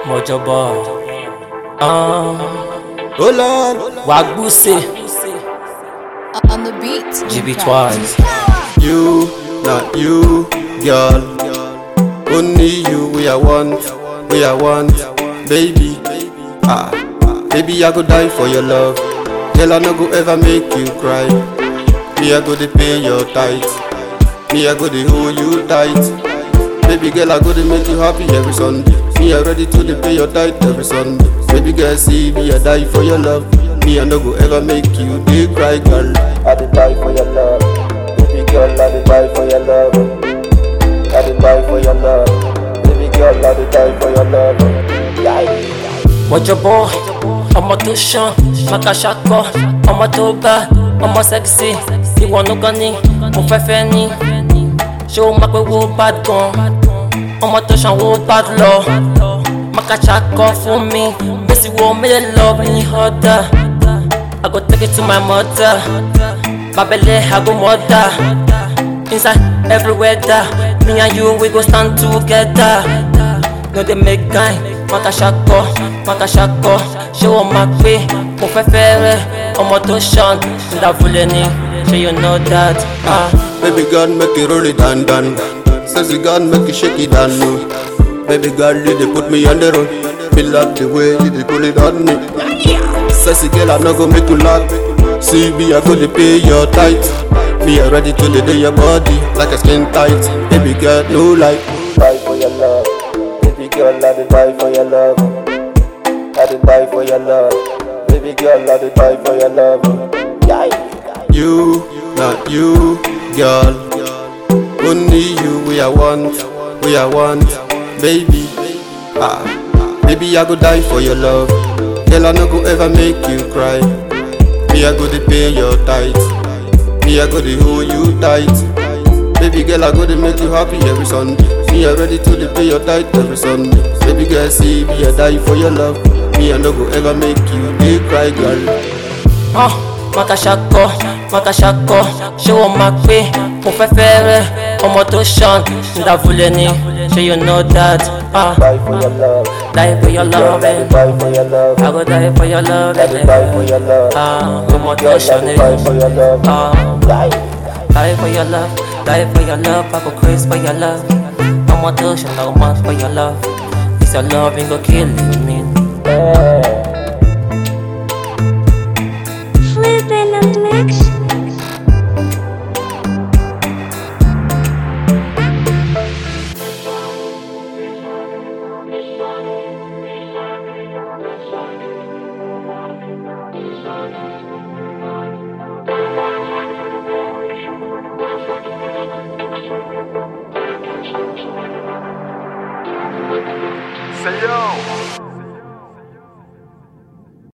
Mojo boy. Um, Hold on. Wagbuse, on the beat. GB twice. You, not you, girl. Only you, we are want, we are want, baby. Ah, baby, I go die for your love. Girl, I no go ever make you cry. Me, I go to pay your tithe. Me, I go to hold you tight. Baby girl, I go to make you happy every Sunday. Me, I ready to dey pay your tithe every Sunday. Baby girl, see me, I die for your love. Me, I no go ever make you dey cry, girl. I dey die for your love. Baby girl, I dey die for your love. I dey die for your love. Baby girl, I dey die for your love. Yeah. Mojo boy, ọmọ tó ṣan, maka ṣakọ, ọmọ tó bá, ọmọ sexy, ìwọ nìkan ni mo fẹ́ fẹ́ ní. Ṣé o máa pé wo bad gan? Ọmọ tó ṣan wo bad lọ. Maka ṣakọ fún mi, bẹ́sì wo mílẹ̀ lọ ní ọ̀dà. I go take it to my mother. Babele, I go mother. Inside every weather, me and you we go stand together. No dey make guy, maka ṣakọ, maka ṣakọ. Ṣé wọ́n máa pé mo fẹ́ fẹ́ rẹ̀? Ọmọ tó ṣan, ìdàvulẹ̀ ni, ṣé you know that? Ah. Baby girl, make it roll it down, down. Sexy girl, make it shake it down, no. Baby girl, you dey put me on the road. Feel like the way you dey pull it on me. Sexy girl, I no go make you laugh. See me, I go to pay your tithe. Me, I ready to lay your body like a skin tight. Baby girl, no lie. Die for your love. Baby girl, I dey die for your love. I dey die for your love. Baby girl, I dey die for your love. Yeah. You, not you, girl. Only you, we are want, we are want, baby. Ah, baby, I go die for your love. Girl, I no go ever make you cry. Me, I go to pay your tithe. Me, I go to hold you tight. Baby girl, I go to make you happy every Sunday. Me, I ready to dey pay your tithe every Sunday. Baby girl, see me, I die for your love. Me, I no go ever make you dey cry, girl. hàn maka ṣakọ maka ṣakọ ṣé wọ́n máa pé mo fẹ́ fẹ́ rẹ̀ ọmọ tó ṣan ìdàvulẹ̀ ni ṣé you know that ah Die for your love. die for your love eh. Die for your love. I go die for your love eh. Die for your love. ah ọmọ tó ṣan ni Die for your love. ah die for your love die for your love I go craze for your love ọmọ tó ṣan na ọmọ for your love it's your love e go kill me. Flippin' a mix. Say yo,